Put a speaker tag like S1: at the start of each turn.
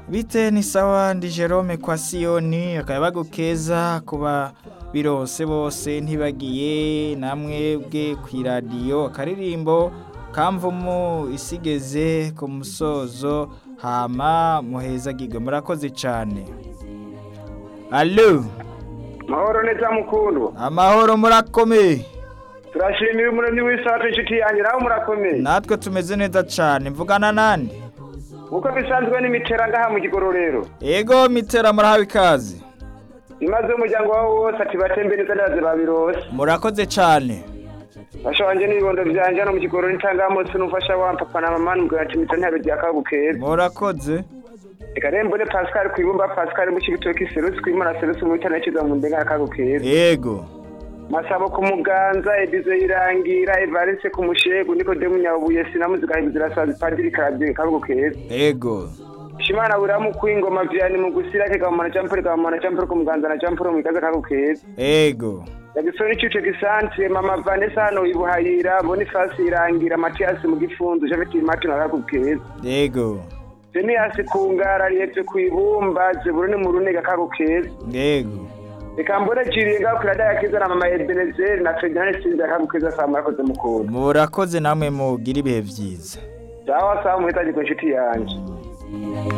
S1: bite ni sawa ndi Jerome kwa siyoni akayabagu keza kuba birose bose ntibagiye namwe bwe ku iradiyo akaririmbo kamvumu isigeze ku musozo hama muhezagirwe murakoze cyane alo
S2: mahoro neza mukundwa
S1: amahoro murakomeye
S2: turashimira umuremyi w'isaha inshuti yanjye nawe murakomeye
S1: natwe tumeze neza cyane mvugana nande
S2: uko bisanzwe ni mitera ngaha mu gigororero
S1: ego mitera murahawe ikaze
S2: imaze umuryango wawe wose ati batembe neza ndaze babirose
S1: murakoze cyane
S2: bashanje n'ibibondo byanjye hano mu gigororero ntangamo sinumfasha wa papa na mama nubwo ati mitera ntabe ryakagukera
S1: murakoze
S2: reka rero mbone pascal ku ibumba pascal mu kibitoki serusi ku imana serusi mu bitana kiza mu ndenga kagukera
S1: ego
S2: masabo ku muganza edize irangira evariste ku mushegu nikodemu nyabuye sinamuzi gahigizira sazi padiri karabye kagukera
S1: ego
S2: shimana buramu kwingoma vyani mu gusira ke gamana champore gamana champore ku muganza na champore mu kaza kako keza
S1: ego
S2: yagisoni cyuce gisantre mama Vanessa hano ibuhayira Boniface irangira Matias mu gifunzo Javeti Martin kako keza
S1: ego
S2: Phineas kungara yetse kwibumba ziburune mu runega kako keza
S1: ego
S2: ikambore ciriye ngakwira daya kiza na mama Ebenezer na Ferdinand Sinza kako keza samara koze mukuru
S1: murakoze namwe mugira ibihe byiza
S2: dawa samu hitaji kwa inshuti yanje